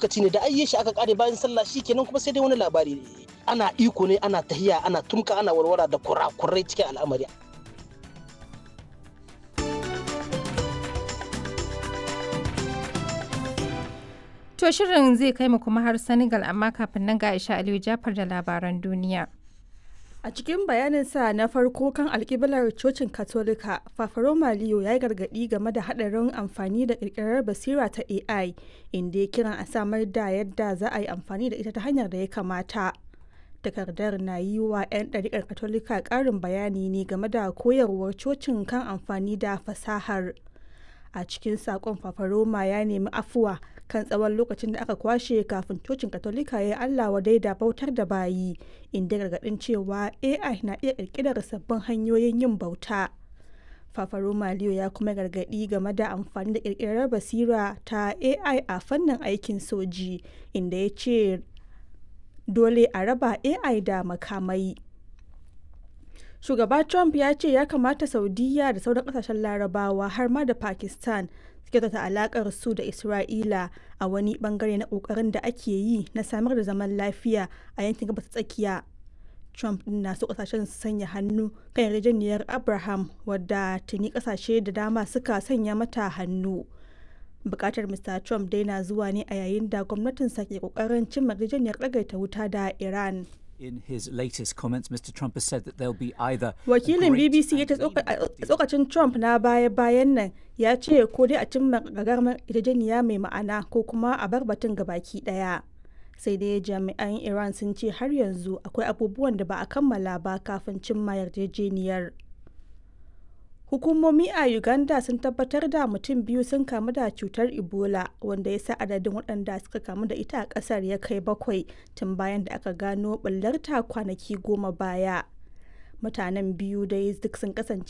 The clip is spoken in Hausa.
lokaci ne da ayye shi aka kare bayan sallah kenan kuma sai dai wani labari ana iko ne ana tahiya ana tumka ana warwara da kurakurai cikin al'amari To shirin zai kai mu kuma har Senegal amma kafin nan ga Aisha Aliyu Jafar da labaran duniya. A cikin bayaninsa na farko kan alkiblar cocin Katolika, Fafaroma Leo ya yi gargaɗi game da haɗarin amfani da ƙirƙirar basira ta AI, inda ya kiran a samar da yadda za a yi amfani da ita ta hanyar da ya kamata. Takardar na yi wa 'yan ɗariƙar Katolika ƙarin bayani ne game da koyarwar cocin kan amfani da fasahar. A cikin saƙon Fafaroma ya nemi afuwa kan tsawon lokacin da aka kwashe kafin cocin katolika ya yi allah wadai da bautar da bayi inda gargadin cewa ai na iya kirkirar sabbin hanyoyin yin bauta fafaro maliyo ya kuma gargadi game da amfani da kirkirar basira ta ai a fannin aikin soji inda ya ce dole a raba ai da makamai shugaba trump ya ce ya kamata saudiya da sauran kasashen larabawa har ma da pakistan kyautata alakar su da Isra'ila a wani bangare na kokarin da ake yi na samar da zaman lafiya a yankin gabas tsakiya. Trump din na so kasashen su sanya hannu kan yarjejeniyar Abraham wadda tuni kasashe da dama suka sanya mata hannu. Bukatar Mr. Trump dai na zuwa ne a yayin da gwamnatinsa ke kokarin cimma yarjejeniyar ɗagaita wuta da Iran. In his latest comments, Mr. Trump has said that there'll be either Wakilin BBC ya ce tsokacin Trump na baya-bayan nan ya ce ko dai a cimma gagarumar yarjejeniya mai ma'ana ko kuma a bar batun gabaki daya. Sai dai jami'an Iran sun ce har yanzu akwai abubuwan da ba a kammala ba kafin cimma yarjejeniyar. Hukumomi a Uganda sun tabbatar da mutum biyu sun kamu da cutar Ebola wanda ya sa adadin waɗanda suka kamu da ita a ƙasar ya kai bakwai tun bayan da aka gano ɓullarta kwanaki goma baya. Mutanen biyu dai duk sun kasance